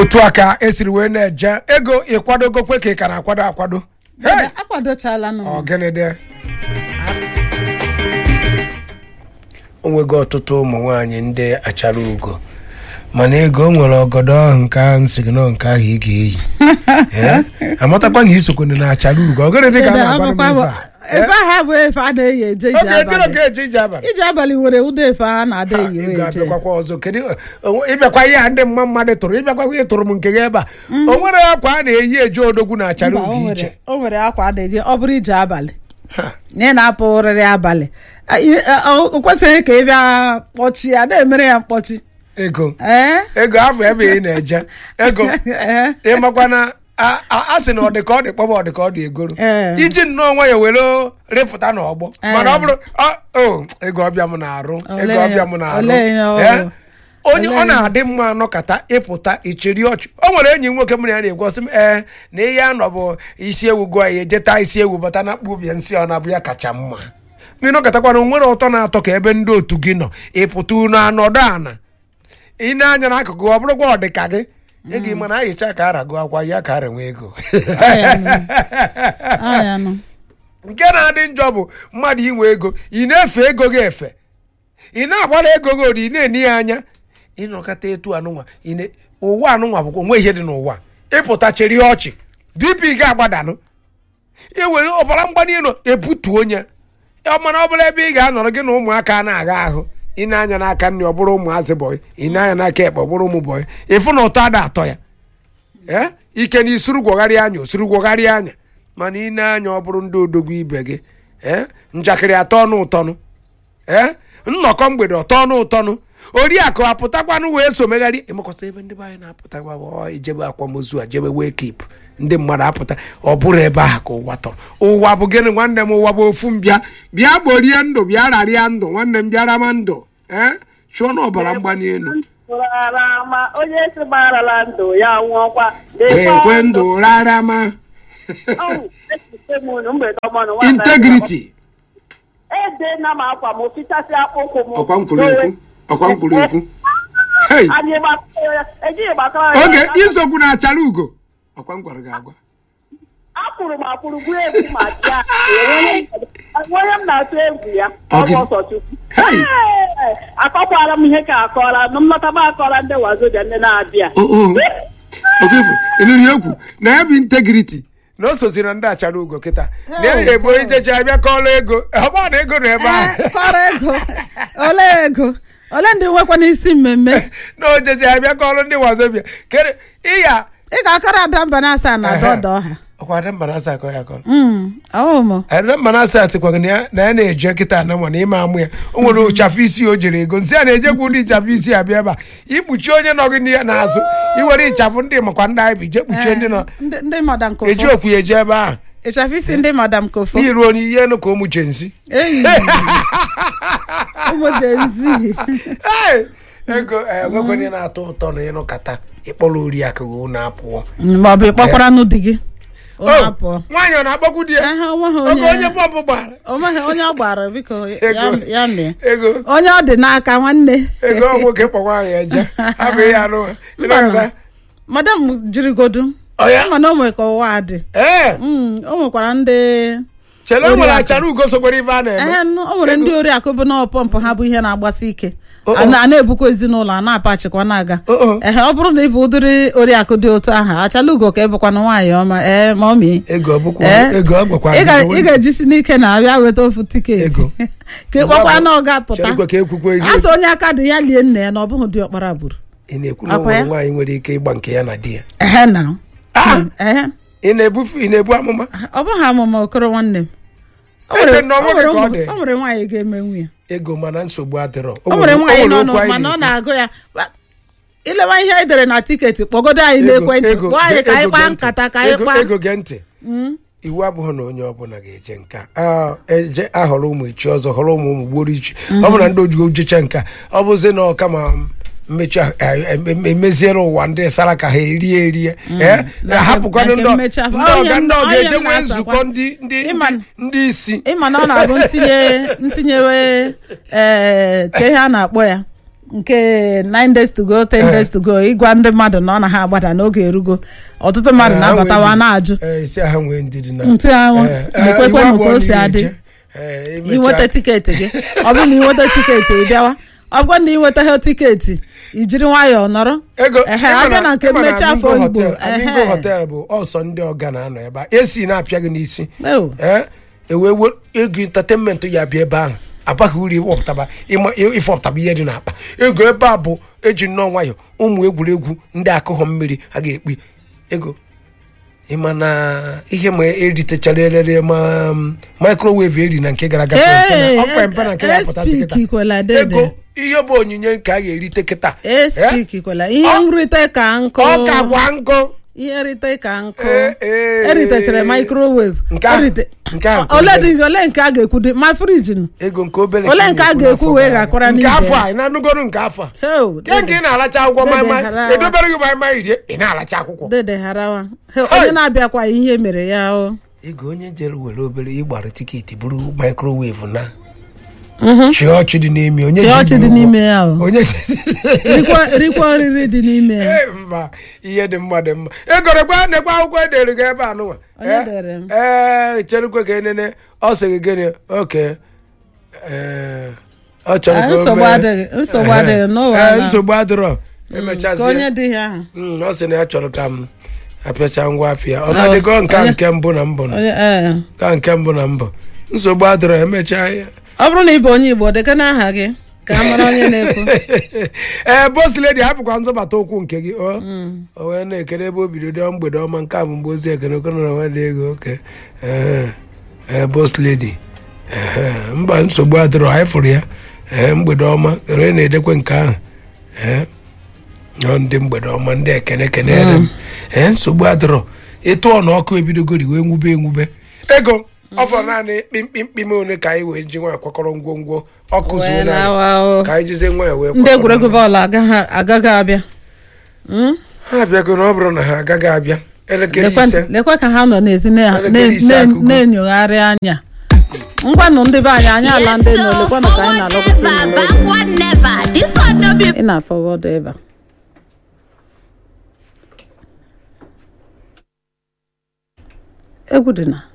otu a ka esiri wee na-eje ego ịkwadogokwe ka ị ka na-akwado akwado Hey! akwadochala nụ ọgịnịdị o nwego ọtụtụ ụmụ nwaanyị ndị achara ugo mana ego o nwere ọgọdọ ahụ nke ahụ nsị gị nọ nke ahụ ị ga-eyi Eh? amatakwa na isokwana na achara ugo ọgịnịdị ka a na-agba m ife a? ebe ahụ bụ efe a na-eyi eje ije oge ejere abalị ka eje ije abalị ije abalị nwere ụdị efe a na-ada eyi ị eje ga-abịakwakwa ọzọ kedu onwe- ịbịakwa ihe a ndị mma mmadụ tụrụ ịbịakwakwa ihe tụrụ m nke gị ebe a o nwere akwa a na-eyi eje odogwu na achara Mba, o ugo nwere- iche o nwere akwa a na-eji ọ bụrụ ije abalị Ha. na ị na-apụ ụrịrị abalị a- i- a- o o kwesịghị ka ị bịa kpọchi ya na-emere ya mkpọchi ego ee ego afọ ebe ị na-eje ego Ee. ịmakwa na a a- a sị na ọ dị ka ọ dị kpọba ọ dị ka ọ dị egoro Ee. iji nnọọ nwa ya were rịpụta n'ọgbọ Ee. mana ọ bụrụ ọ- o ego ọbịa m na-arụ ego Olee ọbịa m na-arụ olee ya ọ Eh? bụ? onye ọ na-adị mma anọkata ịpụta ichiri ọchị o nwere enyi m nwoke m na ya na-egwu sị m ee na ihe anọ bụ isi ewu gụọ ya ejeta isi ewu bata na kpubie nsị ọ na-abụ ya kacha mma ndị nọkọtakwana nwere ụtọ na-atọ ka ebe ndị otu gị nọ ịpụta unu anọdụ ana ị na-anya n'akụkụ ọ bụrụkwa ọ dị ka gị ego ị mana ayicha ka ara gụ akwa ya ka ara nwee ego anya nụ nke na-adị njọ bụ mmadụ inwe ego ị na-efe ego gị efe ị na-agbara ego gị odi ị na-eni ya anya ịnọkọta etu anụnwa ị na- ụwa anụnwa bụkwa onwe ihe dị n'ụwa ịpụta cheri ọchị bp ga-agbadanụ iwere ọbara mgbali elu ebutu onye ọ mana ọ bụla ebe ị ga-anọrọ gị na ụmụaka na-agha ahụ ị na-anya n'aka nri ọ bụrụ ụmụazị bọyị ị na-anya n'aka ekpe ọ bụrụ ụmụ bọyị ịfụ na ụtọ ada atọ ya ee ike na isuru gwọgharịa anya osuru gwọgharịa anya mana ị na-anya ọ bụrụ ndị odogwu ibe gị ee njakịrị atọ ọnụ ụtọnụ ee nnọkọ mgbede ọtọ ọnụ ụtọnụ oriakụ apụtakwanụ wee so megharị ịmakọta ebe ndị be anyị na-apụta gba ọ ijebe akwamozu a jebe wee klip ndị mmadụ apụta ọ bụrụ ebe ahụ ka ụwa tọrọ ụwa bụ gịnị nwanne m ụwa bụ ofu mbịa bịa gborie ndụ bịa rarịa ndụ nwanne m bịara ma ndụ ee chụọ na ọbara mgbali elu Tụrara ma onye si gbarala ndụ ya nwụọkwa ekwe ndụ rara ma integrity ede na m akwa m fichasị akpụkwụ m ọkwa m kwuru ekwu ọkwa m kwuru ekwu Hey, anyị gbakọrọ ya ejighị gbakọrọ ya oge isokwu na achara ugo ọkwa m gwara gị agwa akwụrụ m akwụrụ gwuru egwu ma bịa onye m na-atụ egwu ya ọ bụ Ọ gị? ọsọchukwu Hey! Ee, akọkwara m ihe ka akọla na mmata m akọla ndị wazobia ndị na-abịa o o oke ifu ịnụrụ ya okwu na ya bụ integrity na o sozi na ndị achara ugo kịta na ya ebo ijeje abịa kọọla ego ọ bụrụ na ego nọ ebe ahụ Ee, kọrọ ego ole ego ole ndị nwekwa n'isi mmemme na ojeje abịa kọọlụ ndị wazobia kere ịya ị ga-akọrọ ada mba na asaa na Ehe. dọdọ ha ọkwa ada mba na-asa akọ ya akọrọ ọmụ ada mba na-asa sịkwaghị na ya na ya na-eje kịta na ma na ịma amụ ya o nwere ụchafụ isi o jere ego nsị a na-ejekwu ndị ịchafụ isi abịa ebe a ikpuchi onye nọ gị n'ihe n'azụ iwere ịchafụ ndị makwa ndị anyị bụ ije kpuchie ndị nọ ndị ndị madam eji kofo okwu ya eje ebe ahụ ịchafụ isi ndị madam kofo n'iruo n'ihe enu ka ụmụ chenzi eyi ụmụ jenzi Hey! ego enwekwenye na-atọ ụtọ na ịnụkata ịkpọrọ oriakụ gị unu apụọ ma ọ bụ ịkpọkwara nụ di gị O, ụlọ apụọ nwaanyị ọ na-agbagwu di ya Ehe, onweghị oge onye onye bọmbụ gbara onweghị onye ọ gbara biko ya Ego. ya mee ego onye ọ dị n'aka nwanne ego ọ nwoke kpọ nwaanyị eje abụghị ya anụ ịnọkọta madam jirigodu ọ ya mana o nwere ka ụwa dị ee Mm, o nwekwara ndị chere o nwere Oriakụ. achara ugo sokwere ibe a na-eme ehe nụ, o nwere ndị oriakụ bụ na pọmpụ ha bụ ihe na-agbasi ike Oh, oh. a na- a na-ebukwa ezinụlọ a na-apachikwa na-aga Oh, oh. ehe ọ bụrụ na ị bụ ụdịrị oriakụ dị otu ahụ achala ugo ka ịbụkwana nwaanyị ọma ee ma ọ mie ego ọ bụkwa Ee. ego ọ gwakwa ị ga- ị ga-ejisi n'ike na abịa weta ofu tiketi Ego. ka ị kpọkwa na ọ ga-apụta cherekwa ka ekwukwe ihe a sị onye aka dị ya lie nna ya na ọ bụghị dị ọkpara gburu ị na-ekwu na o Akwa nwere ya? nwaanyị nwere ike ịgba nke ya na di ya ehe na Ah! ehe ị na-ebufu ị na-ebu amụma ọ bụghị amụma okoro nwanne m O Eche nwere- na ọ o nwoke nwere ka ọ ụmụ- dị. o nwere nwaanyị ga-emenwu ya ego mana nsogbu adịrọ o nwere nwaanyị nọ okwu nụ anyị mana ọ na-ekwu. na-agụ ya Wa- ilewa ihe anyị dere na tiketi kpọgodo anyị Ego- n'ekwentị ego- gwa anyị ka anyị ego kpaa gee ntị. nkata ka anyị Ego- kpaa ego gee ntị iwu abụghị na onye ọbụla ga-eje nka Ah, eje ahọrọ ụmụ echi ọzọ họrọ ụmụ ụmụ gboro ichi ọ bụ na ndị ojigo jecha nka ọ bụzi na ọka ma mmechi ahụ, eh, em- emeziere ụwa ndị sara ka ha erie erie Eh, Na hapụkwanụ nke ndị mmechi afọ. ndị Ọ ọga ihe m- ndị ọ ọga ihe eje m nwee na-asakwa. nzukọ ndị ndị Ịma- ndị- ndị isi ịma na ọ na-abụ ntinye ntinyewe ee ka ihe a na-akpọ ya nke 9 days to go 10 days to go ịgwa ndị mmadụ na ọ na ha agbada n'oge erugo ọtụtụ mmadụ Eh, na-abatawa ha nwee na-ajụ Eh, isi ha nwee ndidi na ntị ahụ Eh, eh, ekwekwe iwu m ka abụọ o si na iri adị ije. Eh, imecha- inweta tiketi gị ọ bụrụ na inweta tiketi ị bịawa ọ bụrụ na inweta ha tiketi ijiri nwayọọ nọrọ ego ehe ịma abịa na nke ịma mmechi afọ Amingo oyibo Hotel- Amingo ehe hotel bụ ọsọ ndị ọga na-anọ ebe a esi na-apịa gị n'isi Ew. ee ewee we ego entertainment ya bịa ebe ahụ abaghị uru ịwọpụtaba ịma ịfọpụtaba ihe dị n'akpa ego ebe a bụ eji nnọọ nwayọ ụmụ egwuregwu ndị akụghọ mmiri a ga-ekpi ego ịma na ihe ma eritechara erere ma um, microwave eri na nke gara aga Ee, ọkwa mpe na nke ya pụta speak kịta ikwela dede. ego ihe bụ onyinye nke a ga-erite kịta espik kwela ihe Ọ- nrite ka nkụ ọ ka gwa nkụ ihe nrite ka nkụ Ee, ee. eritechara microwave Nke ahụ- Erite- nke ahụ nke ole obere. dị ole nke a ga-ekwu dị ma friji nụ ego nke obere Ole ka ị nke a na-ekwu ga-ekwu n'afọ wee gara aga. gakwara nke n'ibe afọ ya. a ị na-anụgoro nke afọ a Heo, ke nke ị na-alacha akwụkwọ Dede maịmaị hara. edobere gị maịmaị rie ị na-alacha akwụkwọ dede harawa He, Hey. onye na-abịakwa ihe mere ya o ego onye jere were obere ịgbara tiketi bụrụ microwave na chị ọchị dị n'ime onye Chị ji ọchị ibu dị ụgwọ. n'ime ya o. onye ji- rikwa rikwa oriri dị n'ime ya Ee, mba ihe dị mma dị mma egorekwa nekwa akwụkwọ edere gị ebe a nụnwa Onye Eh, dere m? ee cherukwe ka enene ọ sị gị gịnị oke ee, ọ chọrọ Ah, ka o nsogbu mee- adịghị, nsogbu Ehe. adịghị n'ụwa Ee, na- nsogbu adịrọ ka emechazie onye dị ya ahụ Mm, ọ sị na ya chọrọ ka m apịacha ngwa afịa ọ na-adịgo nke a onye- nke mbụ na mbụ na onye ee ka nke mbụ na mbụ nsogbu adịrọ emechaa ya ọ bụrụ na ị bụ onye igbo deka n'aha gị ka a mara onye na-ekwu ee bosledi hapụkwa nzọbata okwu nke gị o o wee na-ekele ebe o bido dị mgbede ọma nke a bụ mgbe ozi ekene okene na nwa dị ego oke ee ee bosledi ee mba nsogbu adịrọ anyị fụrụ ya ee mgbede ọma kere na-edekwe nke ahụ ee ọ ndị mgbede ọma ndị ekene kenere m ee nsogbu adịrọ ịtụ ọnụ ọkụ ebidogori wee nwube enwube ego ọ fọrọ naanị kpimkpimkpim one ka anyị wee ji nwayọ kwakọrọ ngwongwo ọkụ zuo Wee naanị lawa o. ka anyị jizie nwayọ wee ndị kwakọrọ egwuregwu naanị. bọọlụ agaghị agaghị abịa Mm? ha abịago na ọ bụrụ na ha agaghị abịa elekere lekwa ise lekwa ka ha nọ n'ezi na- Elekere na- ise na- akụgo. na-enyogharị anya ngwanụ ndị be anyị anyị ala ndị nọ lekwanụ ka anyị na-alọpụta never, ụmụ backward never. This one no be ị na-afọwọdụ ebe a. egwu dị na